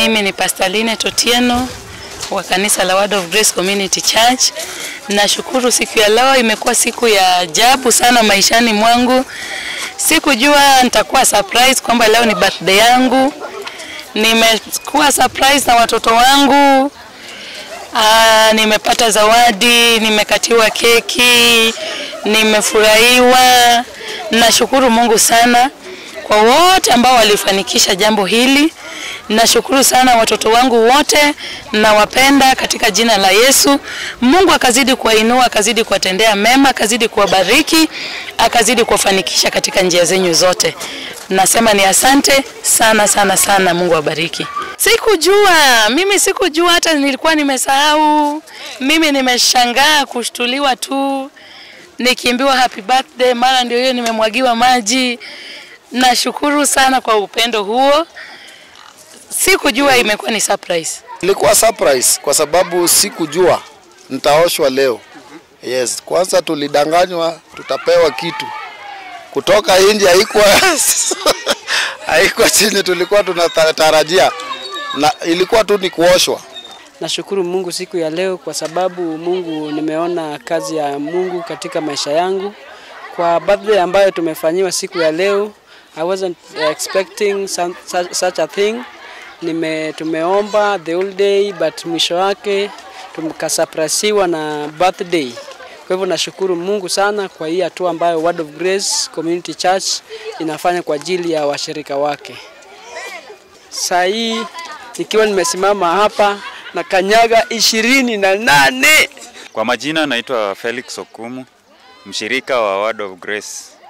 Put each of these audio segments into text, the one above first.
Mimi ni Pastor Linet Otieno wa kanisa la Word of Grace Community Church. Nashukuru siku ya leo imekuwa siku ya ajabu sana maishani mwangu. Sikujua nitakuwa surprise kwamba leo ni birthday yangu. Nimekuwa surprise na watoto wangu. Aa, nimepata zawadi, nimekatiwa keki, nimefurahiwa. Nashukuru Mungu sana kwa wote ambao walifanikisha jambo hili. Nashukuru sana watoto wangu wote, nawapenda katika jina la Yesu. Mungu akazidi kuwainua, akazidi kuwatendea mema, akazidi kuwabariki, akazidi kuwafanikisha katika njia zenyu zote. Nasema ni asante sana sana sana, Mungu awabariki. Sikujua, mimi sikujua, hata nilikuwa nimesahau. Mimi nimeshangaa kushtuliwa tu, nikiimbiwa happy birthday, mara ndio hiyo nimemwagiwa maji. Nashukuru sana kwa upendo huo. Sikujua imekuwa ni surprise. Ilikuwa surprise kwa sababu sikujua nitaoshwa leo. Yes, kwanza tulidanganywa tutapewa kitu kutoka nje, haikuwa haikuwa chini tulikuwa tunatarajia, na ilikuwa tu ni kuoshwa. Nashukuru Mungu siku ya leo kwa sababu Mungu nimeona kazi ya Mungu katika maisha yangu. Kwa birthday ambayo tumefanyiwa siku ya leo, I wasn't expecting some, such, such a thing. Nime, tumeomba the whole day but mwisho wake tukasaprasiwa na birthday. Kwa hivyo nashukuru Mungu sana kwa hii hatua ambayo Word of Grace Community Church inafanya kwa ajili ya washirika wake. Saa hii nikiwa nimesimama hapa na kanyaga ishirini na nane. Kwa majina naitwa Felix Okumu, mshirika wa Word of Grace.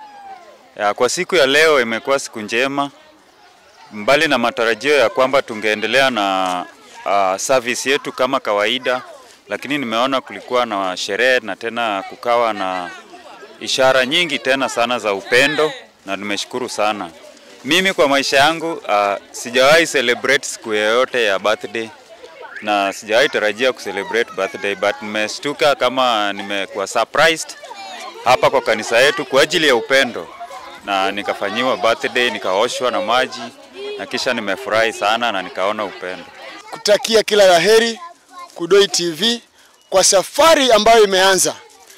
Ya, kwa siku ya leo imekuwa siku njema, mbali na matarajio ya kwamba tungeendelea na uh, service yetu kama kawaida, lakini nimeona kulikuwa na sherehe na tena kukawa na ishara nyingi tena sana za upendo na nimeshukuru sana. Mimi kwa maisha yangu uh, sijawahi celebrate siku yoyote ya birthday na sijawahi tarajia kucelebrate birthday but nimeshtuka kama nimekuwa surprised hapa kwa kanisa yetu kwa ajili ya upendo, na nikafanyiwa birthday, nikaoshwa na maji na kisha nimefurahi sana na nikaona upendo. Kutakia kila la heri Kudoi TV kwa safari ambayo imeanza.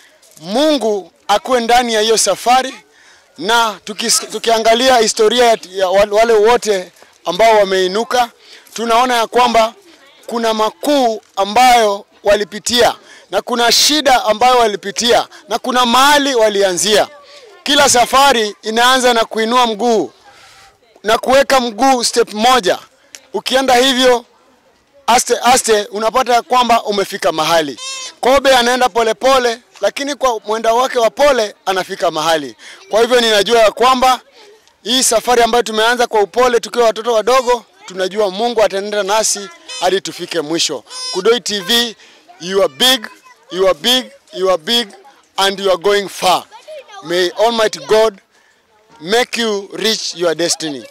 Mungu akuwe ndani ya hiyo safari, na tukis, tukiangalia historia ya, ya wale wote ambao wameinuka, tunaona ya kwamba kuna makuu ambayo walipitia na kuna shida ambayo walipitia na kuna mahali walianzia. Kila safari inaanza na kuinua mguu na kuweka mguu step moja. Ukienda hivyo aste aste, unapata kwamba umefika mahali. Kobe anaenda polepole pole, lakini kwa mwenda wake wa pole anafika mahali. Kwa hivyo ninajua ya kwamba hii safari ambayo tumeanza kwa upole tukiwa watoto wadogo, tunajua Mungu ataenda nasi hadi tufike mwisho. Kudoi TV, you are big, you are big, you are big and you are going far. May Almighty God make you reach your destiny.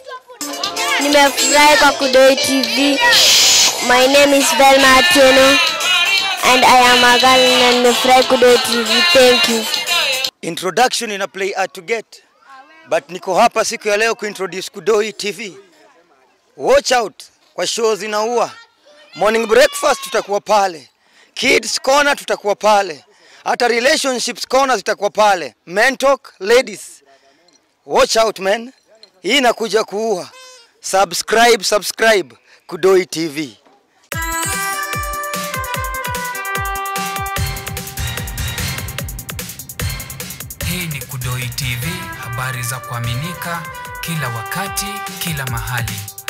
Nimefurahi kwa Kudoi TV. My name is Velma Atieno and I am a girl na nimefurahi Kudoi TV. Thank you. Introduction ina play hard to get but niko hapa siku ya leo kuintroduce Kudoi TV. Watch out kwa show zinaua. Morning breakfast tutakuwa pale, kids corner tutakuwa pale, hata relationships corner zitakuwa pale. Men talk ladies, watch out man, hii inakuja kuua. Subscribe, subscribe Kudoi TV. Hii ni Kudoi TV, habari za kuaminika kila wakati, kila mahali.